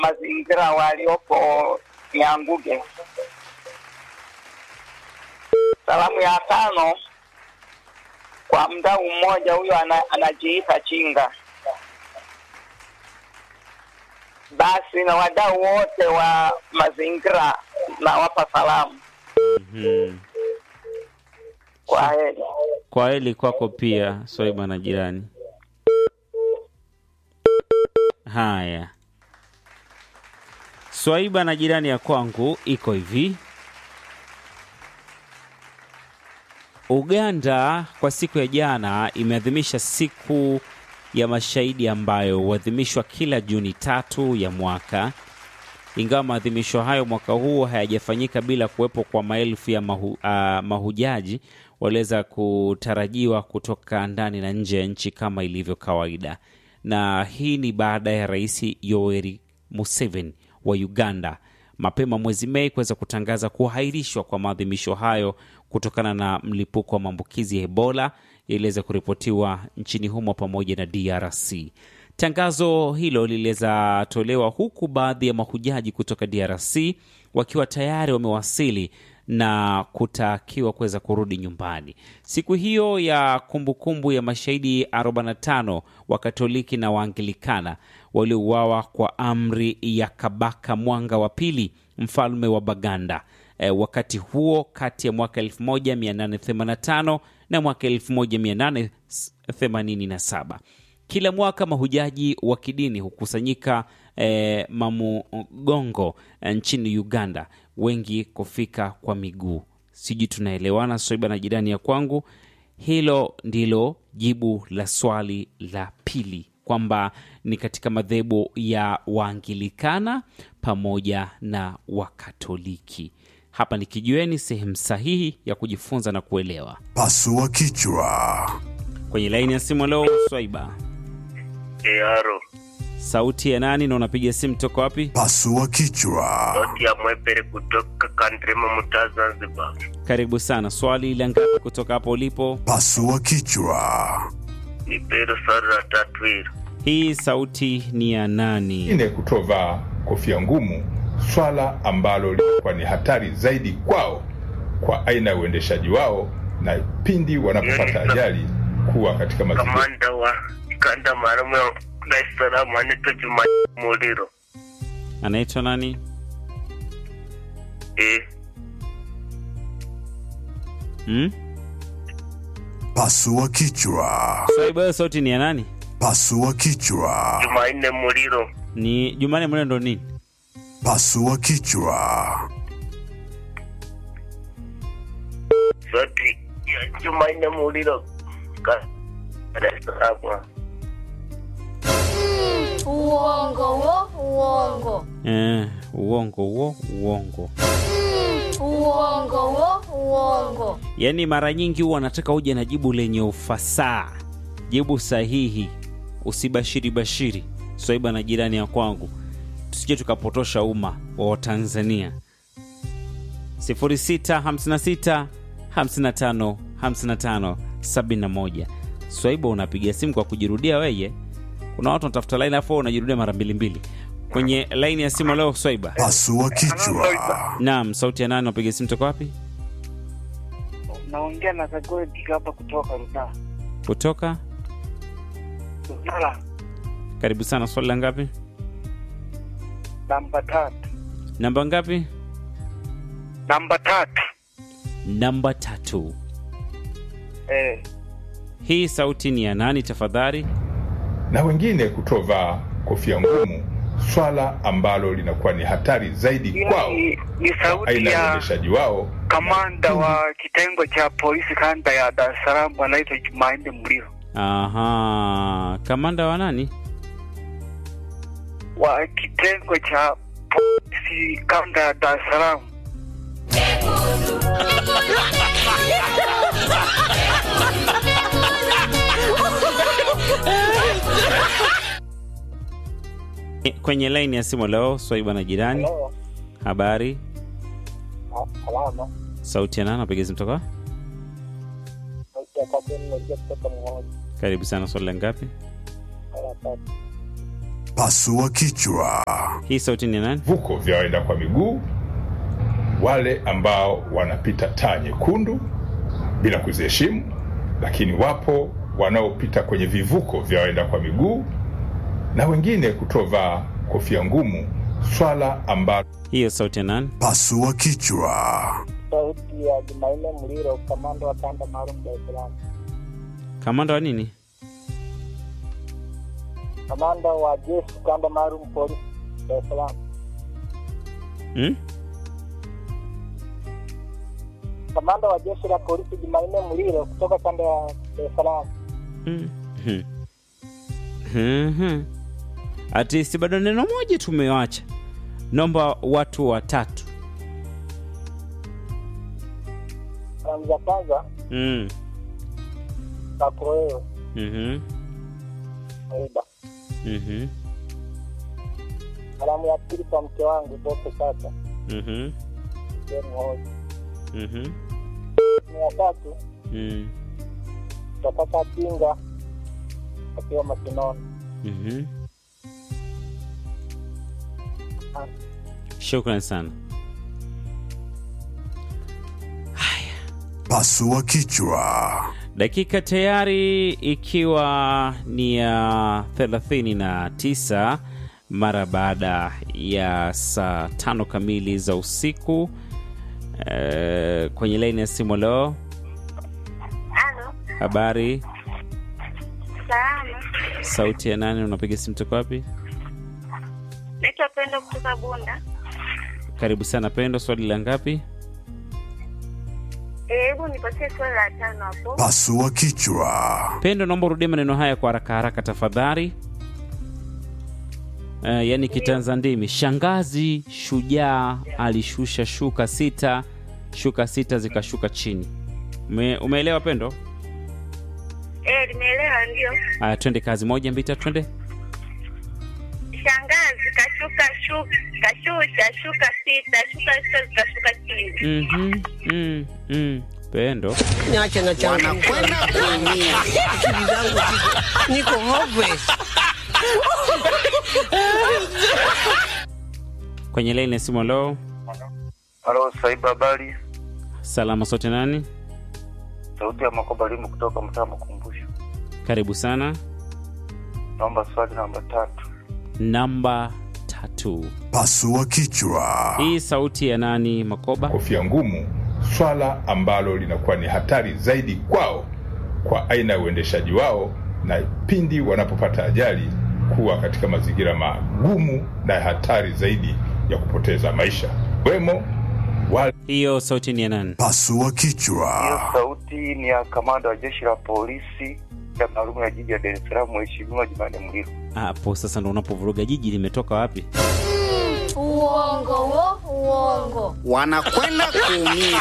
mazingira waliopo Nyanguge. Salamu ya tano kwa mdau mmoja huyo ana, anajiita Chinga. Basi na wadau wote wa mazingira nawapa salamu. Mhm. Kwa heri. Kwa heli kwako pia Swaiba na jirani. Haya, Swaiba na jirani ya kwangu iko hivi. Uganda kwa siku ya jana imeadhimisha siku ya mashahidi ambayo huadhimishwa kila Juni tatu ya mwaka. Ingawa maadhimisho hayo mwaka huu hayajafanyika bila kuwepo kwa maelfu ya mahu, uh, mahujaji waliweza kutarajiwa kutoka ndani na nje ya nchi kama ilivyo kawaida, na hii ni baada ya Rais Yoweri Museveni wa Uganda mapema mwezi Mei kuweza kutangaza kuahirishwa kwa maadhimisho hayo kutokana na mlipuko wa maambukizi ya Ebola yaliweza kuripotiwa nchini humo pamoja na DRC. Tangazo hilo liliweza tolewa huku baadhi ya mahujaji kutoka DRC wakiwa tayari wamewasili na kutakiwa kuweza kurudi nyumbani. Siku hiyo ya kumbukumbu ya mashahidi 45 wa Katoliki na Waanglikana waliouawa kwa amri ya Kabaka Mwanga wa Pili, mfalme wa Baganda. E, wakati huo kati ya mwaka 1885 na mwaka 1887. Kila mwaka mahujaji wa kidini hukusanyika eh, Mamugongo eh, nchini Uganda, wengi kufika kwa miguu. Sijui tunaelewana, Soiba na jirani ya kwangu. Hilo ndilo jibu la swali la pili, kwamba ni katika madhehebu ya Waangilikana pamoja na Wakatoliki. Hapa ni kijiweni, sehemu sahihi ya kujifunza na kuelewa. Pasua kichwa. Kwenye laini ya simu leo, Swaiba, Earo, sauti ya nani na unapiga simu toka wapi? Pasua kichwa. sauti ya mwepere kutoka Kandrema, mtaa Zanzibar. Karibu sana. Swali la ngapi kutoka hapo ulipo? Pasua kichwa. Ni pero swali la tatu hilo. Hii sauti ni ya nani? Wengine kutovaa kofia ngumu, swala ambalo lilikuwa ni hatari zaidi kwao kwa aina ya uendeshaji wao na pindi wanapopata ajali kuwa katika mazingira Kamanda wa kanda maalum ya Dar es Salaam anaitwa Juma Muliro. Anaitwa nani? Eh, Hmm? Pasua kichwa. Swaiba, hiyo sauti ni ya nani? Pasua kichwa. Jumanne Muliro. Ni Jumane Mwene ndo nini? Pasua kichwa. Sauti ya Jumanne Muliro. Ka- Dar es Salaam. Uongo wo, uongo. Eh, uongo huo, uongo. Uongo wo, uongo. Yaani mara nyingi huwa anataka uje na jibu lenye ufasaha, jibu sahihi, usibashiri bashiri. Swaiba na jirani ya kwangu, tusije tukapotosha umma wa Watanzania. 0656 55 55 71. Swaiba, unapiga simu kwa kujirudia weye. Kuna watu wanatafuta laini afu wewe unajirudia mara mbili mbili kwenye laini ya simu leo. Swaiba, Pasua kichwa. naam, sauti ya nani? Unapiga simu toka wapi? Naongea na Zagodi hapa kutoka Ruda. Kutoka Rudala karibu sana. Swali la ngapi? namba tatu. Namba ngapi? Namba tatu. Namba tatu. Eh, Hii sauti ni ya nani tafadhali? na wengine kutovaa kofia ngumu, swala ambalo linakuwa ni hatari zaidi hiyo kwao ni, ni kwa sauti aina ya ya uendeshaji wao kamanda wa kitengo cha polisi kanda ya Dar es Salaam anaitwa Jumanne Mlio. Aha, kamanda wa nani? wa kitengo cha polisi kanda ya Dar es Salaam. Kwenye laini ya simu leo, Swaiba na jirani. Habari, Salama. sauti ya nani? Napiga simu toka? Sauti ya tatu nimeingia kutoka mmoja. Karibu sana. Swali la ngapi? Mara tatu. Pasua kichwa. Hii sauti ni ya nani? vivuko vya waenda kwa miguu, wale ambao wanapita taa nyekundu bila kuziheshimu, lakini wapo wanaopita kwenye vivuko vya waenda kwa miguu na wengine kutovaa kofia ngumu, swala ambalo Hiyo sauti ya nani? Pasua kichwa. Sauti ya Jumanne Mliro, kamanda wa kanda maalum Dar es Salaam. Kamanda wa nini? Kamanda wa jeshi kanda maalum polisi Dar es Salaam. Hmm? Kamanda wa jeshi la polisi Jumanne Mliro kutoka kanda ya Dar es Salaam. Mm. Hmm. Hmm, hmm. Atisti bado neno moja tumewacha. Naomba watu watatu. Salamu za kwanza Mm. kwako wewe Mhm. Aida. Mhm. Salamu ya pili kwa mke wangu Boke Tata Mhm. Jeni Hoji. Mhm. Ni ya tatu Mm. tutapata Pinga akiwa Makinoni. Mhm. Shukran sana. Pasua kichwa. Dakika tayari ikiwa ni ya 39 mara baada ya saa tano kamili za usiku. E, kwenye laini ya simu leo, Halo, habari, salama. sauti ya nani? Unapiga simu toka wapi? Naitwa Pendo kutoka Bunda. Karibu sana Pendo, swali la ngapi? Eh, Hebu nipatie swali la tano hapo. Pasua kichwa. Pendo, naomba urudie maneno haya kwa haraka haraka tafadhali. Uh, yaani kitanza ndimi. Shangazi shujaa alishusha shuka sita, shuka sita zikashuka chini. Ume, umeelewa Pendo? Eh, nimeelewa ndio. Aya, twende kazi. Moja, mbili, tatu, twende. Shangazi kashuka shuka kashusha shuka sita, shuka sita zikashuka chini. Mhm, mm, mm. Pendo, niache na changu wanakwenda kuumia akili zangu ziko- niko hopeless kwenye laini ya simu leo, Halo, Saiba, habari? salama sote, nani? Sauti ya Makoba Limu kutoka mtaa Makumbusho. Karibu sana. Naomba swali namba tatu. Namba tatu. Pasua kichwa. Hii sauti ya nani? Makoba. kofia ngumu, swala ambalo linakuwa ni hatari zaidi kwao kwa aina ya uendeshaji wao, na pindi wanapopata ajali kuwa katika mazingira magumu na hatari zaidi ya kupoteza maisha, wemo wale Hiyo sauti ni ya nani? Pasua Hiyo kichwa. sauti ni ya kamanda wa jeshi la polisi ya maalum ya jiji ya Dar es Salaam, Mheshimiwa Jumanne Mliro. Hapo sasa ndo unapovuruga jiji limetoka wapi? Uongo wo, uongo. wanakwenda kuumia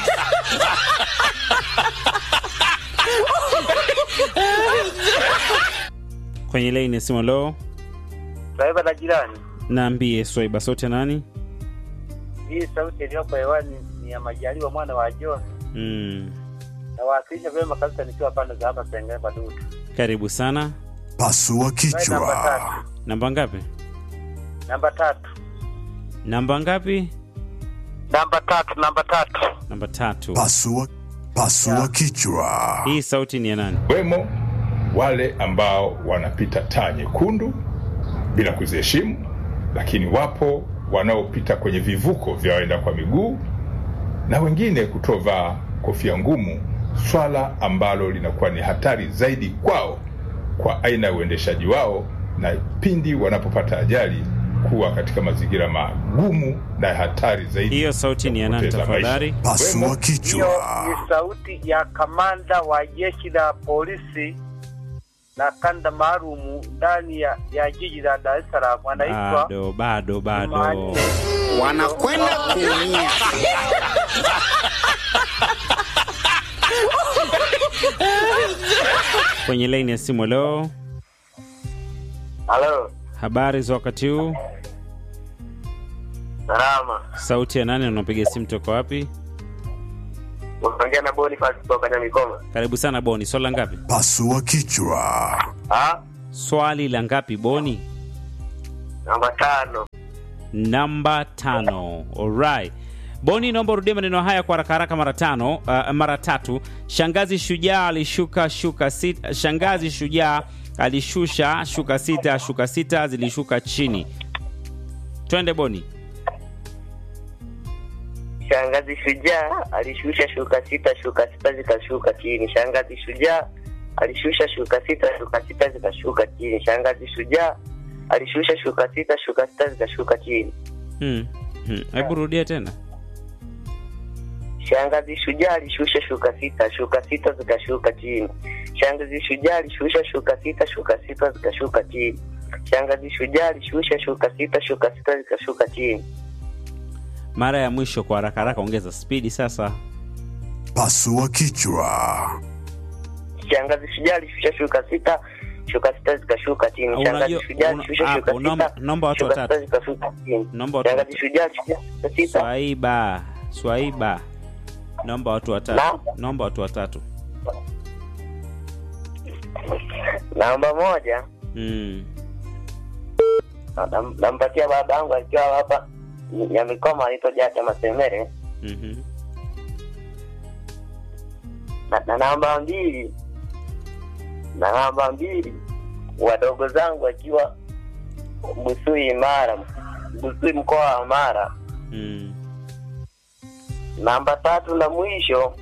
Kwenye laini ya simu leo, Saiba na jirani, naambie Swaiba, sauti ya nani? hii sauti iliyoko hewani ni ya Majaliwa mwana wa John. Mm. Nawakilisha vyema kabisa nikiwa pande za hapa Sengere Badutu. Karibu sana. Pasua Swali namba kichwa. tatu. Namba ngapi? Namba tatu. Namba ngapi? Namba tatu, namba tatu. Namba tatu. Pasua pasua kichwa. Hii sauti ni ya nani? wemo wale ambao wanapita taa nyekundu bila kuziheshimu, lakini wapo wanaopita kwenye vivuko vya waenda kwa miguu na wengine kutovaa kofia ngumu, swala ambalo linakuwa ni hatari zaidi kwao kwa aina ya uendeshaji wao, na pindi wanapopata ajali kuwa katika mazingira magumu na hatari zaidi. Hiyo sauti ni ya nani kupoteza maisha. tafadhali? Pasua Hiyo kichwa. ni sauti ya kamanda wa jeshi la polisi la kanda maalumu ndani ya, ya jiji la Dar es Salaam, anaitwa Bado, bado, bado. Jumanne. wanakwenda kuumia Kwenye laini ya simu leo, Halo, habari za wakati huu? salama. Sauti ya nani? na Unapiga simu toka wapi? Unaongea na Boniface kutoka Nyamikoma. Karibu sana Boni. Swali la ngapi? Pasua kichwa. Ah, Swali la ngapi Boni? Namba tano. namba tano. Alright. Boni, naomba urudie maneno haya kwa haraka haraka mara tano, uh, mara tatu. Shangazi shujaa alishuka shuka sita. Shangazi shujaa alishusha shuka sita, shuka sita zilishuka chini. Twende Boni. Shangazi shujaa alishusha shuka sita, shuka sita zikashuka chini. Shangazi shujaa alishusha shuka sita, shuka sita zikashuka chini. Shangazi shujaa alishusha shuka sita, shuka sita zikashuka chini. Hmm. Hmm. Hebu rudia tena. Shangazi shujaa alishusha shuka sita, shuka sita zikashuka chini. Shangazi shujaa alishusha shuka sita, shuka sita zikashuka chini. Shangazi shujaa alishusha shuka sita, shuka sita zikashuka chini. Mara ya mwisho kwa haraka haraka, ongeza spidi sasa. Pasua kichwa. Shangazi shujaa alishusha shuka sita, shuka sita zikashuka chini. Unajua- Shangazi shujaa una- alishusha hapo, shuka naomba- sita, naomba watu shuka watatu. sita zikashuka chini. Naomba watu Shangazi watatu. shujaa alishusha shuka sita, Swaiba, Swaiba, naomba watu watatu, Naam. naomba watu watatu. namba moja Mm. nam- nampatia baba yangu akiwa hapa ya mikoma anaitwa Jata Masemere Mhm. na, na namba mbili na namba mbili wadogo zangu akiwa Busui Mara, Busui mkoa wa Mara. Mm. Namba tatu na mwisho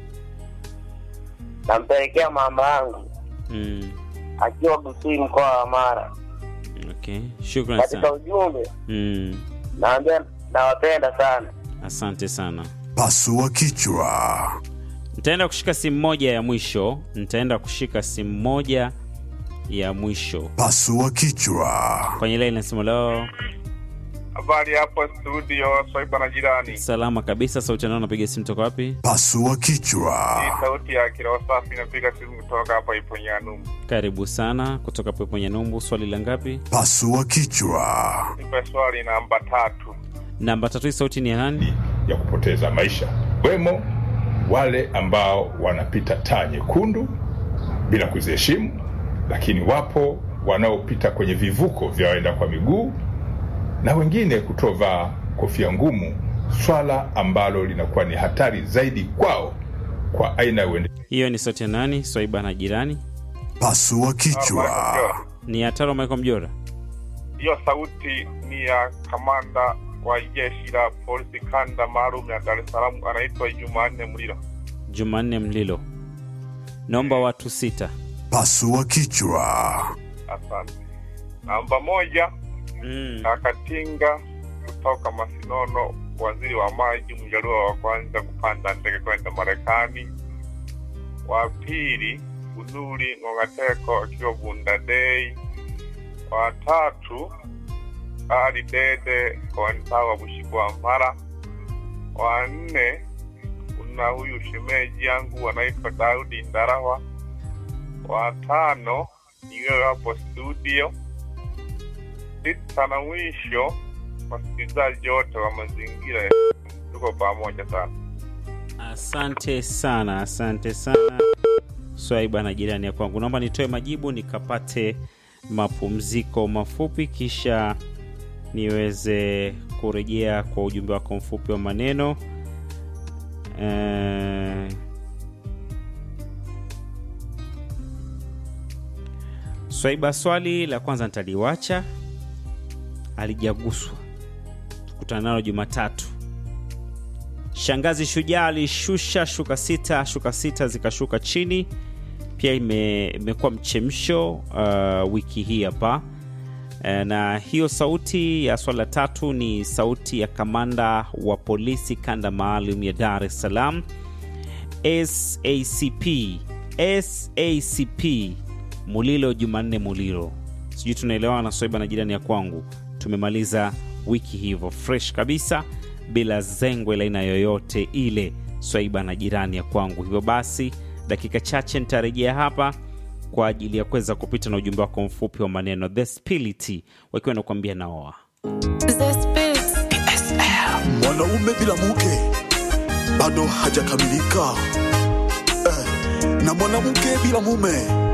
nampelekea mama yangu Mm. akiwa Busui mkoa wa Mara. Okay, shukrani Katika sana. ujumbe Mm. naambia nawapenda sana. Asante sana. Pasua kichwa. Nitaenda kushika simu moja ya mwisho, nitaenda kushika simu moja ya mwisho Pasua kichwa. kwenye line. Nasema leo Habari hapo studio, Swaiba na jirani. salama kabisa. Sauti nao, napiga simu toka wapi? Pasua kichwa. Hii sauti ya kiroho safi inapiga simu kutoka hapa Iponyanum. Karibu sana kutoka Pepo Nyanyumbu. Swali la ngapi? Pasua kichwa. Nipe swali namba tatu. Namba tatu. Hii sauti ni ya nani? ya kupoteza maisha, wemo wale ambao wanapita taa nyekundu bila kuziheshimu, lakini wapo wanaopita kwenye vivuko vya waenda kwa miguu na wengine kutovaa kofia ngumu, swala ambalo linakuwa ni hatari zaidi kwao kwa aina ya uende Hiyo ni sauti ya nani? Swaiba na jirani. Pasua kichwa. Ni ya Taro Michael Mjora. Hiyo sauti ni ya kamanda wa jeshi la polisi kanda maalum ya Dar es Salaam, anaitwa Jumanne Mlilo. Jumanne Mlilo. Naomba watu sita. Pasua kichwa. Asante. Namba moja Mm. Kakatinga kutoka Masinono, waziri wa maji, mjaluo wa kwanza kupanda ndege kwenda Marekani. Wa pili Bunuri Ng'ongateko akiwa Bunda Day. Wa tatu Ali Dede Kontawa Bushikwa Mara. Wa nne kuna huyu shemeji yangu anaitwa Daudi Ndarawa. Wa tano ni wewe hapo studio sita na mwisho, wasikilizaji wote wa mazingira, ya- tuko pamoja sana. Asante sana, asante sana Swaiba na jirani ya kwangu. Naomba nitoe majibu nikapate mapumziko mafupi, kisha niweze kurejea kwa ujumbe wako mfupi wa maneno eh, Swaiba, swali la kwanza nitaliwacha, alijaguswa. Tukutana nalo Jumatatu. Shangazi shujaa alishusha shuka sita, shuka sita zikashuka chini. Pia ime- imekuwa mchemsho uh, wiki hii hapa Eh, na hiyo sauti ya swala tatu ni sauti ya kamanda wa polisi kanda maalum ya Dar es Salaam SACP SACP Mulilo Jumanne Mulilo. Sijui tunaelewana na Swaiba na jirani ya kwangu. Tumemaliza wiki hivyo fresh kabisa bila zengwe la aina yoyote ile, Swaiba na jirani ya kwangu. Hivyo basi, dakika chache nitarejea hapa kwa ajili ya kuweza kupita na ujumbe wako mfupi wa maneno The Spility wakiwa nakuambia naoa Mwanaume bila mke bado hajakamilika eh, na mwanamke bila mume